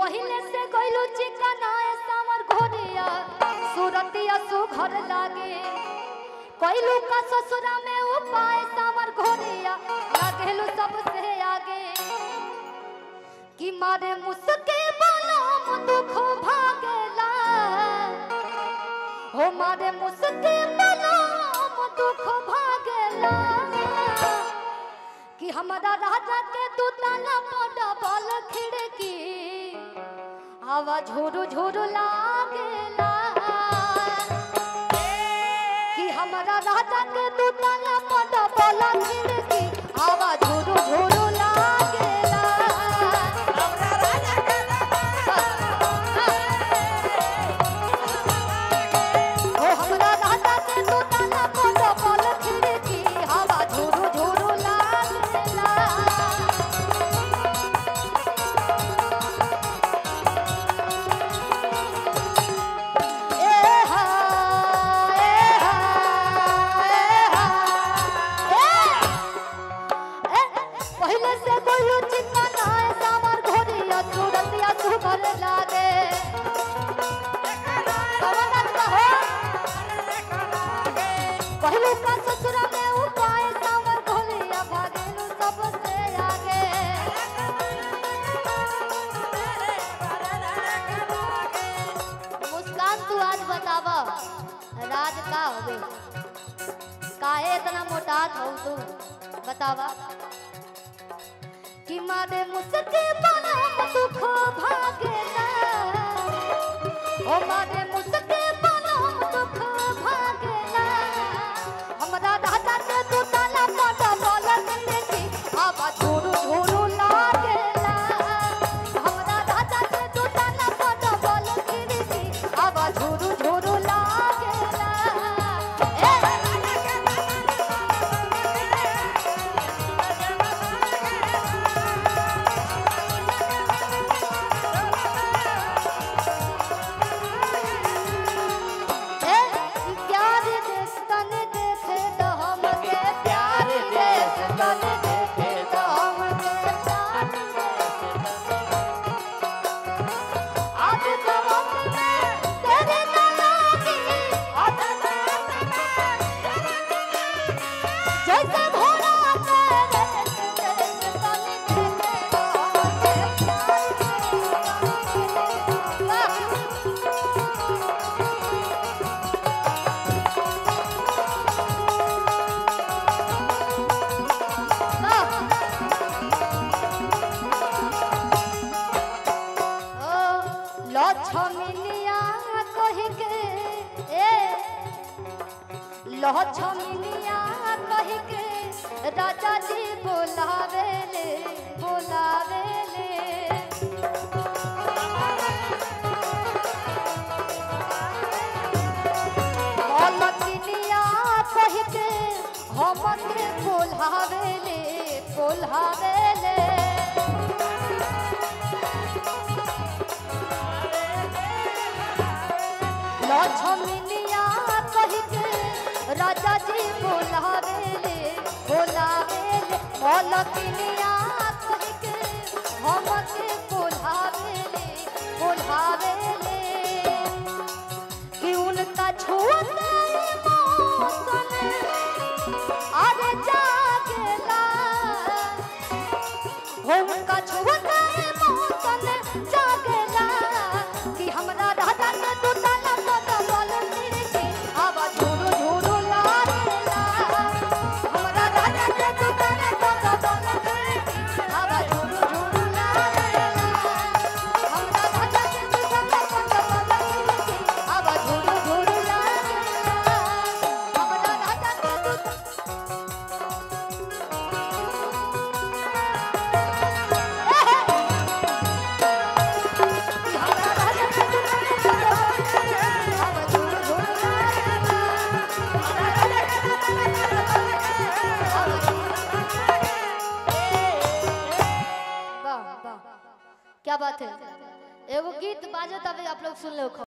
पहिले से गइलू चिकनाए सावर घोरिया सूरतिया सुघर लागे कइलू का ससुरा में उपाय सावर घोरिया लागेलू सबसे आगे कि मारे मुसके बलम दुख भागेला हो मारे मुसके बलम दुख भागेला कि हमारा राजा के तू ताला पड़ा बल खिड़की हवा झोरू झोरू लागेला कि हमारा राजा के तू ताला पड़ा बल खिड़की हवा झोरू झोरू लागेला ओ हमरा राजा के तू ताला पड़ा बल खिड़की हवा झोरू झोरू लागेला ए हा ए हा ए हा ए पहले से कोई चिंता ना है सावर घोड़िया सूरतिया सुभर लागे कवनत कहो पहले का ससुरा में उपाय सावर घोड़िया भागेलू सबसे आगे मुस्कान तू आज बतावा राज का होवे काहे इतना मोटात हो तू बतावा कि मारे मुसके बनम दुख भागेला ओ मारे मुसके बनम दुख भागेला हमरा राजा के तू ताला पड़ा बोला की आवा झोरू झोरू लागेला हमरा राजा के तू ताला पड़ा बोला की आवा झोरू झोरू लागेला ए ए प्यार देश तन देखे तो हमके प्यार देश तन देखे तो हमके प्यार आज जवान में तेरे नालागी आज जैसे भोला तेरे देश तन देखे तो हमके प्यार लछमिनिया कहि के ए लछमिनिया कहि के राजा जी बोलावेले बोलावेले लछमिनिया कहि के हमके बोलावेले बोलावेले लछमिनिया कहि के राजा जी बोलावेले बोलावेले मलकिनिया कहि के हमके बोलावेले बोलावेले कि उनका छूते मौसम अरे जागेला हो उनका छूते मौसम जागेला कि हमरा राजा के तू ताला पता बोल के आवा झूरू झूरू लागेला हमरा राजा के तू ताला पता बोल के आवा झूरू झूरू लागेला हमरा राजा के तू ताला पता बोल के आवा झूरू झूरू लागेला हमरा राजा के तू वाह वाह क्या बात है एगो गीत बाजो तभी आप लोग सुन लो